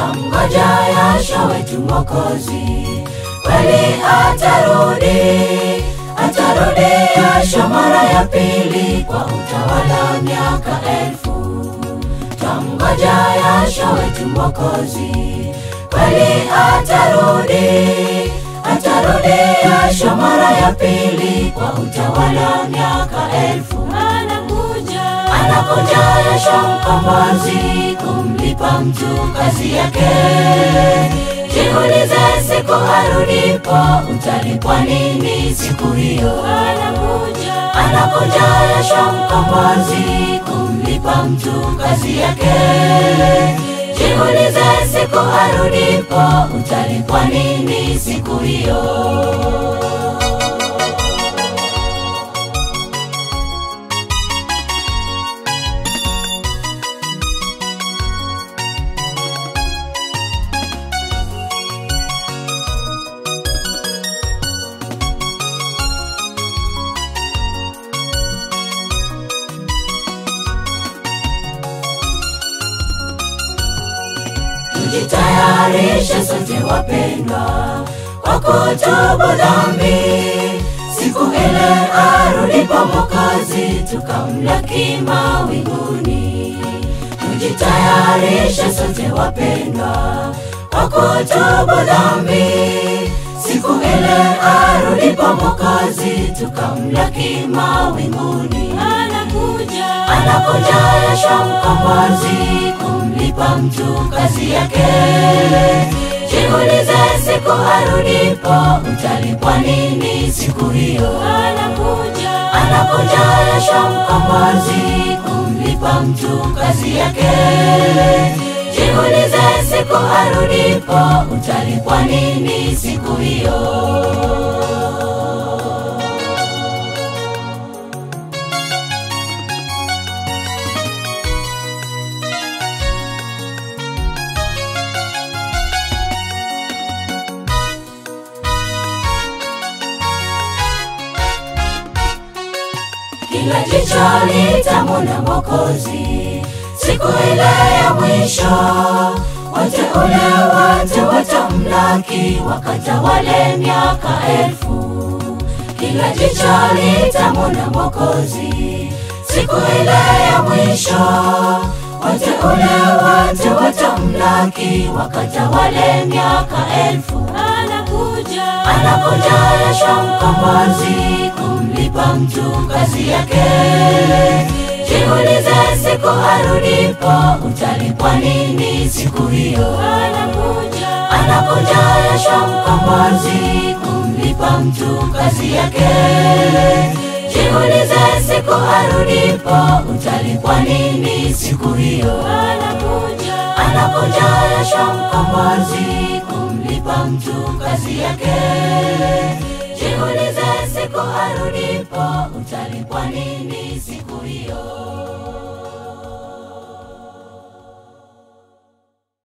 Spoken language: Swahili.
Twamngoja Yasha wetu Mwokozi, kweli atarudi, atarudi Yasha mara ya pili kwa utawala wa miaka elfu. Twamngoja Yasha wetu Mwokozi, kweli atarudi, atarudi Yasha mara ya pili kwa utawala wa miaka elfu. anakuja Anakuja Yasha mkombozi kumlipa mtu kazi yake. Jiulize siku arudipo utalipwa nini siku hiyo? anakuja Anakuja Yasha mkombozi kumlipa mtu kazi yake. Jiulize siku arudipo utalipwa nini siku hiyo? Tujitayarishe sote wapendwa, kwa kutubu dhambi, siku ile arudipo Mwokozi, tukamlaki mawinguni. Tujitayarishe sote wapendwa, kwa kutubu dhambi, siku ile arudipo Mwokozi, tukamlaki mawinguni. anakuja Anakuja Yasha mkombozi kumlipa mtu kazi yake. Jiulize siku arudipo utalipwa nini siku hiyo? anakuja Anakuja Yasha mkombozi kumlipa mtu kazi yake. Jiulize siku arudipo utalipwa nini siku hiyo? kila jicho litamwona Mwokozi siku ile ya mwisho. Wateule wote watamlaki wakatawale miaka elfu. Kila jicho litamwona Mwokozi siku ile ya mwisho. Wateule wote watamlaki wakatawale miaka elfu. anakuja Anakuja Yasha mkombozi kumlipa mtu kazi yake. Jiulize siku arudipo utalipwa nini siku hiyo? anakuja Anakuja Yasha mkombozi kumlipa mtu kazi yake. Jiulize siku arudipo utalipwa nini siku hiyo? anakuja Anakuja Yasha mkombozi kumlipa mtu kazi yake. Jiulize siku arudipo utalipwa nini siku hiyo?